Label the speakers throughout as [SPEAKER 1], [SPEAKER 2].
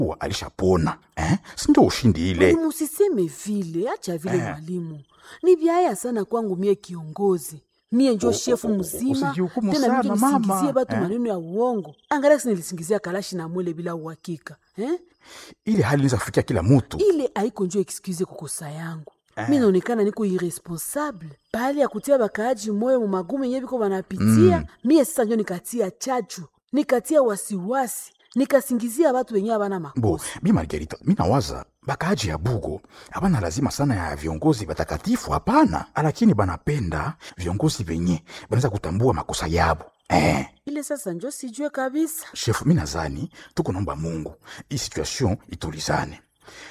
[SPEAKER 1] kuwa alishapona eh? sindio ushindi ile
[SPEAKER 2] Mwalimu, usiseme vile, acha vile mwalimu. Ni vyaya sana kwangu mie kiongozi mie njo
[SPEAKER 1] O-
[SPEAKER 2] shefu
[SPEAKER 1] o- o-
[SPEAKER 2] mzima
[SPEAKER 1] usijihukumu
[SPEAKER 2] tena
[SPEAKER 1] sana,
[SPEAKER 2] mije nisingizie
[SPEAKER 1] mama.
[SPEAKER 2] batu
[SPEAKER 1] Eh.
[SPEAKER 2] maneno ya uongo angalia si nilisingizia kalashi na mwele bila uhakika eh?
[SPEAKER 1] ile hali inaweza kufikia kila mutu
[SPEAKER 2] ile haiko njo excuse kukosa yangu mi naonekana niko irresponsable pahali ya kutia bakaaji moyo mu magumu yenye biko banapitia mie sasa njo nikatia chachu nikatia wasiwasi nikasingizia batu wenye abana
[SPEAKER 1] bo
[SPEAKER 2] makosa
[SPEAKER 1] bi margarita mi nawaza bakaaji ya bugo abana lazima sana ya viongozi batakatifu hapana lakini banapenda viongozi venye banaweza kutambua makosa yabo eh.
[SPEAKER 2] ile sasa njo sijue kabisa
[SPEAKER 1] shefu mi nazani tuko naomba mungu hii situation itulizane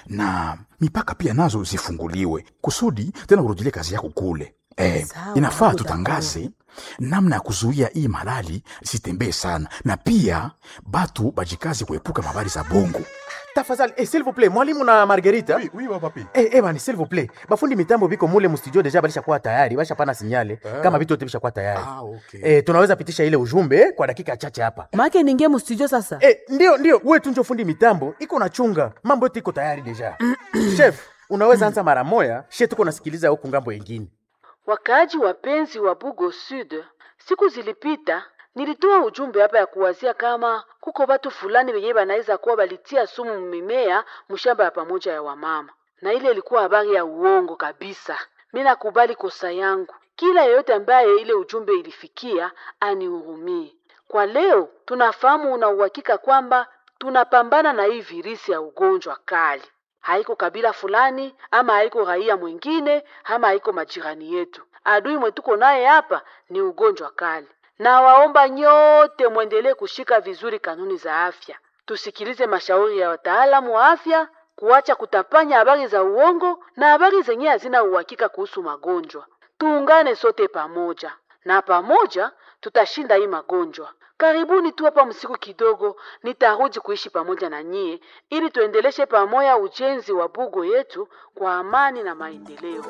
[SPEAKER 1] na mipaka pia nazo zifunguliwe kusudi tena urudilie kazi yako kule eh,
[SPEAKER 2] Sawa,
[SPEAKER 1] inafaa
[SPEAKER 2] niko
[SPEAKER 1] tutangaze namna ya kuzuia hii malali zitembee sana na pia batu bajikazi kuepuka mabari za bongo
[SPEAKER 3] tafadhali eh, s'il vous plaît mwalimu na margarita
[SPEAKER 4] Oui, oui, wa papi.
[SPEAKER 3] Eh, eh, bani s'il vous plaît bafundi mitambo biko mule mustudio deja balishakuwa tayari bashapana sinyale kama vitu yote bishakuwa tayari
[SPEAKER 1] Ah, okay.
[SPEAKER 3] eh, tunaweza pitisha ile ujumbe eh, kwa dakika chache hapa
[SPEAKER 2] make ningie mustudio sasa
[SPEAKER 3] eh, ndio ndio we tu njo fundi mitambo iko na chunga mambo yote iko tayari deja chef unaweza anza mara moya she tuko nasikiliza huku ngambo yengine
[SPEAKER 2] Wakaaji wapenzi wa Bugo Sud, siku zilipita nilitoa ujumbe hapa ya kuwazia kama kuko watu fulani wenyewe banaweza kuwa balitia sumu mimea mshamba ya pamoja ya wamama, na ile ilikuwa habari ya uongo kabisa. Mi nakubali kosa yangu. Kila yeyote ambaye ile ujumbe ilifikia anihurumie. Kwa leo tunafahamu una uhakika kwamba tunapambana na hii virisi ya ugonjwa kali haiko kabila fulani ama haiko raia mwingine ama haiko majirani yetu. Adui mwetuko naye hapa ni ugonjwa kali, na waomba nyote mwendelee kushika vizuri kanuni za afya, tusikilize mashauri ya wataalamu wa afya, kuacha kutapanya habari za uongo na habari zenye hazina uhakika kuhusu magonjwa. Tuungane sote pamoja, na pamoja tutashinda hii magonjwa. Karibuni tu hapa msiku kidogo, nitarudi kuishi pamoja na nyie ili tuendeleshe pamoja ujenzi wa bugo yetu kwa amani na maendeleo.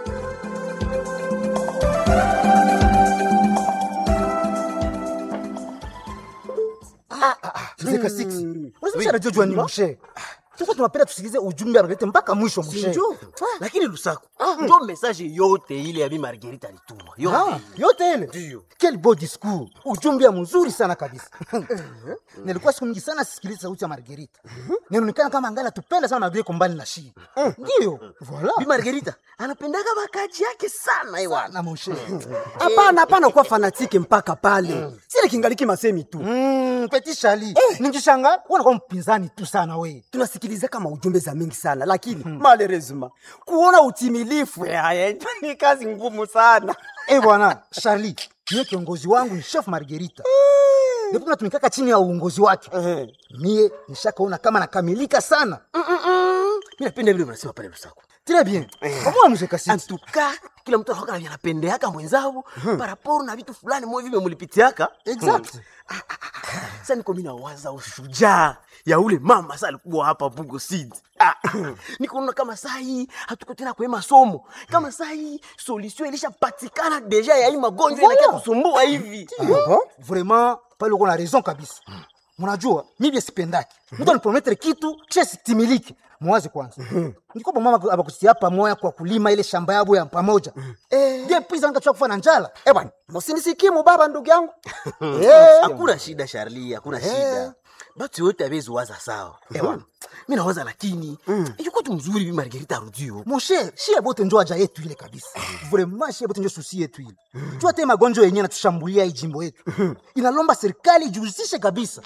[SPEAKER 5] Mzee Kasiksi, unasema anajua ni mshe. Sasa tunapenda tusikilize ujumbe analete mpaka mwisho mshe.
[SPEAKER 6] Sinjo. Lakini Lusaku, ndio message yote ile ya bi Margarita alituma.
[SPEAKER 5] Ah,
[SPEAKER 6] Yote.
[SPEAKER 5] yote ile.
[SPEAKER 6] Ndio.
[SPEAKER 5] Quel beau discours. Ujumbe ya mzuri sana kabisa. Nilikuwa siku nyingi sana sisikiliza sauti ya Margarita. Ninaonekana kama angali tupenda sana Margarita kombani na shi. Ndio.
[SPEAKER 6] Bi
[SPEAKER 5] Voilà.
[SPEAKER 6] Margarita anapendaka bakaji yake sana ewana.
[SPEAKER 5] Na mshe.
[SPEAKER 7] hapana hapana kuwa fanatike mpaka pale sile kingaliki masemi tu
[SPEAKER 5] Mm, Petit Charlie. Ningishanga unakuwa mpinzani tu sana we.
[SPEAKER 7] tunasikiliza kama ujumbe za mingi sana lakini malerezima kuona utimilifu yaya ni kazi ngumu sana
[SPEAKER 5] Eh bwana, Charlie, mie kiongozi wangu ni chef Margarita. Ndipo tunatumikaka chini ya uongozi wake. Mie nishakaona kama nakamilika sana.
[SPEAKER 6] Mimi napenda vile unasema pale Lusaku.
[SPEAKER 5] Très bien. Kama mzee Kasiksi.
[SPEAKER 6] Antuka kila mtu anakuwa na anapendeaka mwenzao paraporo na vitu fulani mwe vile mulipitiaka.
[SPEAKER 5] Exact.
[SPEAKER 6] Sasa niko mimi nawaza ushujaa ya ule mama sasa alikuwa hapa Bugo Seed. Ah, nikuona kama saa hii hatuko tena kwa hii masomo. Kama saa hii solution ilishapatikana deja ya hii magonjwa
[SPEAKER 5] Voilà.
[SPEAKER 6] inakia kusumbua hivi.
[SPEAKER 5] Vraiment, pale uko na raison kabisa. Mnajua, mimi sipendaki. Mtu anipromettre kitu kisha sitimiliki. Mwaze kwanza. Niko kwa mama abakusitia pamoja kwa kulima ile shamba yabo ya pamoja. Eh, ndiye pisa nikachoka kufa na njala.
[SPEAKER 7] eh bwana msinisikimu baba ndugu yangu
[SPEAKER 6] Hakuna shida Charlie, hakuna shida. Batu yote abezi waza sawa. Ewa. Mimi nawaza lakini yuko tu mzuri bi Margarita arudio.
[SPEAKER 5] Mon cher, shie bote njo haja yetu ile kabisa. Vraiment shie bote njo susi yetu ile. Jua te magonjwa yenyewe natushambulia hii jimbo yetu. Inalomba serikali ijihusishe kabisa.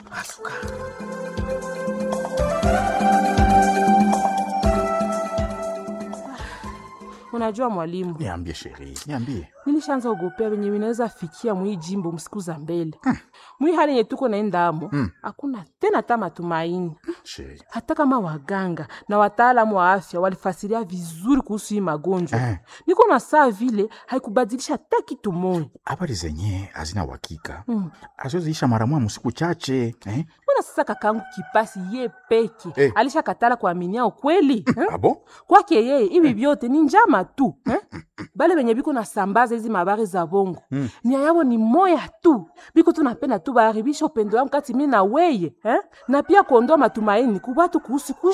[SPEAKER 8] Unajua mwalimu,
[SPEAKER 1] niambie sheri niambie
[SPEAKER 8] nilishaanza ogopea venye vinaweza fikia mwii jimbo msiku za mbele mwii hali yenye tuko naendamo hakuna tena ta matumaini
[SPEAKER 1] sheri
[SPEAKER 8] hata kama waganga na wataalamu wa afya walifasiria vizuri kuhusu hii magonjwa
[SPEAKER 1] Eh.
[SPEAKER 8] niko na saa vile haikubadilisha hata kitu moja
[SPEAKER 1] habari zenye hazina uhakika mm. azoziisha mara moja msiku chache eh?
[SPEAKER 8] mbona sasa kakangu kipasi ye peke
[SPEAKER 1] Eh.
[SPEAKER 8] alishakatala kuaminia ukweli eh?
[SPEAKER 1] abo
[SPEAKER 8] kwake yeye hivi vyote ni njama tu eh? bale benye biko nasambaza hizi mabari za bongo nia yabo ni moya tu biko tunapenda tu batu baharibisha upendo wangu kati mi na weye eh? na pia kuondoa matumaini kubatu kuhusu